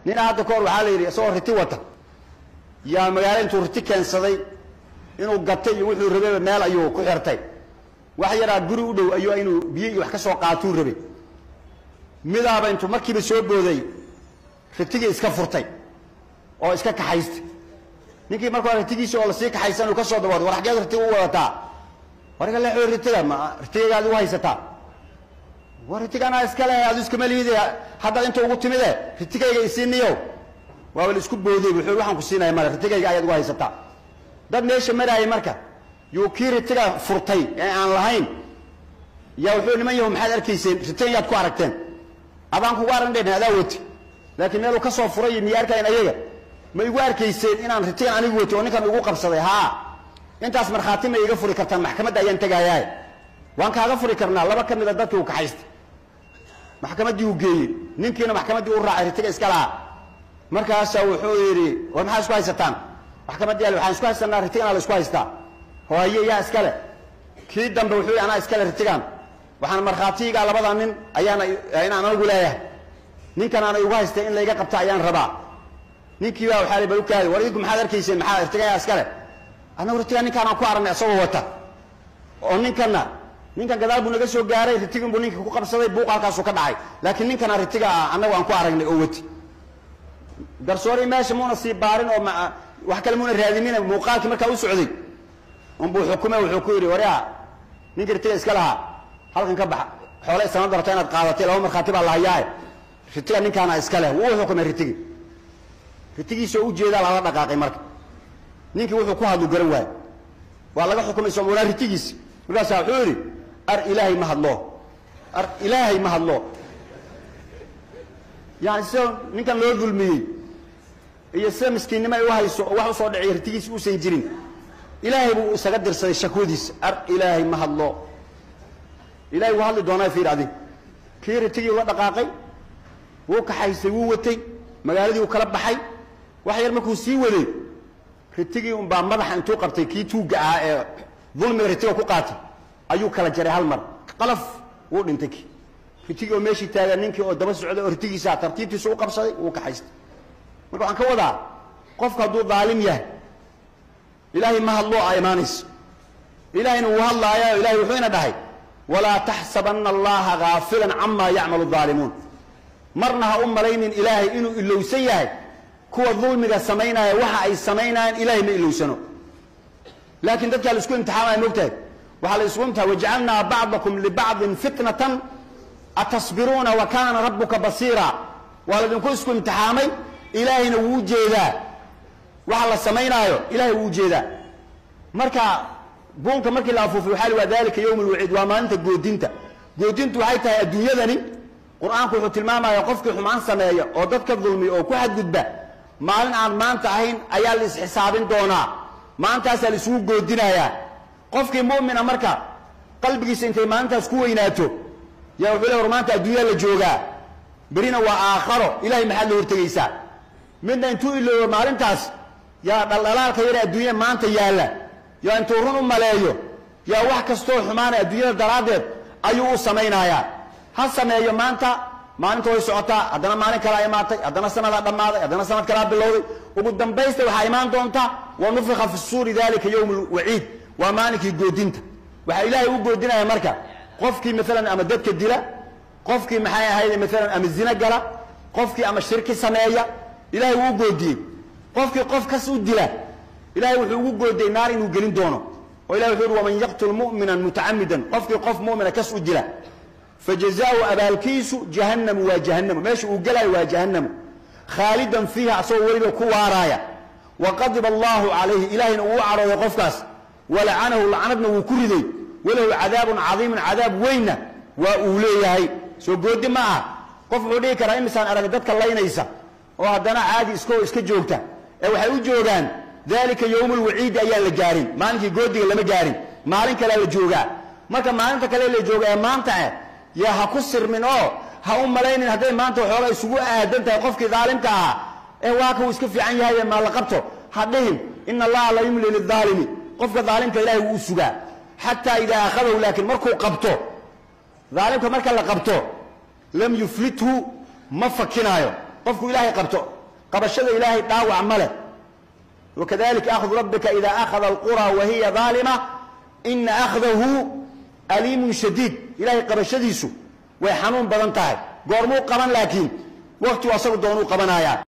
nina hadda kahor waxaa la yidhi isagoo riti wata yaa magaalo intuu riti keensaday inuu gatay iyo wuxuu rabeyba meel ayuu ku xirtay wax yaraa guri u dhow ayuu inuu biyo iyo wax ka soo qaatuu rabay midaaba intuu markiiba soo booday ritigii iska furtay oo iska kaxaystay ninkii marka hore ritigiisi oo lasii kaxaysan uu ka soo dabooday war xageed ritiga u wadataa warga leexo ritiga ma ritigaygaad ugu haysataa war ritiganaa iska leh adu iskama liide haddaad inta ugu timide ritigayga isiiniyo waaba la isku booday wuxuu waxaan ku siinaya male ritigayga ayaad ugu haysataa dad meesha maraayay marka yuu kii ritiga furtay ee aan lahayn yaa wuxuu niman yahu maxaad arkayseen ritigan yaad ku aragteen adaan kugu aran dhen adaa wati laakiin meeluu ka soo furay iyo miya arkayn ayaga ma igu arkayseen inaan ritigan anigu wati oo ninkan igu qabsaday haa intaas markhaati ma iga furi kartaan maxkamadda ayaan tegaayaa waan kaaga furi karnaa laba ka mida dadkii uu kaxaystay maxkamaddii uu geeyey ninkiina maxkamaddii u raacay ritiga iska lahaa markaasaa wuxuu yidhi war maxaa isku haysataan maxkamaddii ale waxaan isku haysanaa ritiganaa la isku haystaa hooye yaa iskale kii dambe wuxuu yidhi anaa iskale ritigan waxaan markhaatiyigaa labada nin ayaana inaan anigu leeyahay ninkan aana igu haystay in layga qabta ayaan rabaa ninkii baa waxaa bal u kaadi war idinku maxaad arkayseen maxaa ritigan yaa iskale annagu ritigan ninkaanaan ku aragnay isagoo wata oo ninkanna ninkan gadaal buu naga soo gaaray ritigin buu ninka ku qabsaday buuq halkaasuu ka dhacay laakiin ninkana ritiga ah annagu aan ku aragnay oo wati garsoorii meesha muuna sii baarin oo wax kale muuna raadinin muuqaalkii markaa u socday unbuu xukume wuxuu ku yidhi waryaa ninka ritiga iska lahaa halkan ka baxa xoole isama darto inaad qaadatay laba markhaati baa lahayaae ritiga ninkaana iska leh wuu xukumay ritigi ritigiisoo ujeedaa lala dhaqaaqay marka ninkii wuxuu ku hadlu garan waaye waa laga xukumay soomaalaa ritigiisi markaasaa wuxuu yidhi ar ilaahay ma hadlo ar ilaahay ma hadlo yani sida ninkan loo dulmiyey iyo sida miskiinnimo ay u hayso oo wax usoo dhiciy ritigiisi uusan jirin ilaahay buu isaga dirsaday shakwadiisa ar ilaahay ma hadlo ilahay wuu hadli doonaa fiir adig kii ritigii ula dhaqaaqay wuu kaxaysay wuu watay magaaladii uu kala baxay wax yar markuu sii waday ritigii unbaa madaxa intuu qabtay kii tuugga ahaa ee dulmiga ritiga ku qaatay ayuu kala jaray hal mar qalaf wuu dhintay kii ritigii oo meeshii taagan ninkii oo daba socday oo ritigiisa tartiibtiisa u qabsaday wuu kaxaystay marka waxaan ka wadaa qofku hadduu daalim yahay ilaahay ma hadloo a imaanayso ilaahayna wuu hadlaaya ilahay wuxuu ina dhahay walaa taxsabanna allaha gaafilan camaa yacmalu daalimuun marna ha u malaynin ilaahay inuu ilowsan yahay kuwa dulmiga samaynaya waxa ay samaynayaan ilahay ma ilowsano laakiin dadkaa la isku imtixaamaya mogtahay waxaa la isku imtixaa wajacalnaa bacdakum libacdin fitnatan atasbiruuna wa kaana rabbuka basiira waa laydinku isku imtixaamay ilaahayna wuu jeedaa waxa la samaynaayo ilahay wuu jeedaa marka buunka markii la afuufay waxaa li waa dalika yowm lwaciid waa maalinta goodinta goodintu waxay tahay adduunyadani qur-aanku wuxuu tilmaamaya qofkii xumaan sameeya oo dadka dulmiya oo ku xadgudba maalin aan maanta ahayn ayaa la isxisaabin doonaa maantaasaa la isugu goodinayaa qofkii mu'mina marka qalbigiisa intay maalintaas ku weynaato yaa wuxuu le war maanta adduunya la joogaa berina waa aakharo ilahay maxaad la hortegaysaa midna intuu iloobo maalintaas yaa dhaldhalaalka yare adduunya maanta yaalla yaa intuu run u maleeyo yaa wax kastoo xumaana adduunyada daraaddeed ayuu u samaynayaa ha sameeyo maanta maalinta way socotaa haddana maalin kalaa imaatay haddana sanadaa dhammaaday haddana sanad kalaa bilowday ugu dambaysta waxaa imaan doonta wa nufika fi suuri dalika yowm lwaciid waa maalinkii goodinta waxaa ilaahay u goodinaya marka qofkii maalan ama dadka dila qofkii maxay ahayd maalan ama zina gala qofkii ama shirki sameeya ilahay wuu u goodiyey qofkii qof kas u dila ilahay wuxuu ugu goodiyey naar inuu gelin doono oo ilahay wuxuu uhi waman yaqtul mu'mina mutacamidan qofkii qof mu'mina kas u dila fajazaau abaalkiisu jahannamu waa jahannamu meesha uu gelaayo waa jahannamu khaalidan fiiha asagoo weliba ku waaraaya wa qadiba allahu calayhi ilahayna uu u cadhooday qofkaas walacanahu lacnadna wuu ku riday walahu cadaabun cadiimun cadaab weynna waa uu leeyahay soo goodi ma aha qof wuxuu dhihi karaa imisaan aragay dadka laynaysa oo haddana caadi isko iska joogta ee waxay u joogaan dalika yowmu lwaciidi ayaan la gaarin maalinkii goodiga lama gaarin maalin kalea la joogaa marka maalinta kale la jooga ee maanta eh yaa ha ku sirmin oo ha u malaynin hadday maanta waxoogaa isugu aadan tahay qofkii daalimka ahaa ee waa ka uu iska fiican yahay maa la qabto ha dhihin ina allaha la yumli lidaalimi qofka daalimka ilahay wuu u sugaa xataa idaa akhadahu laakiin markuu qabto daalimka marka la qabto lam yuflithu ma fakinaayo qofku ilaahay qabto qabashada ilaahay dhaawac ma leh wakadalika akhdu rabbika ida akhada alqura wa hiya daalima ina akhdahu aliimun shadiid ilahay qabashadiisu way xanuun badan tahay goormuu qaban laakiin waktigu asagu doonuu qabanayaa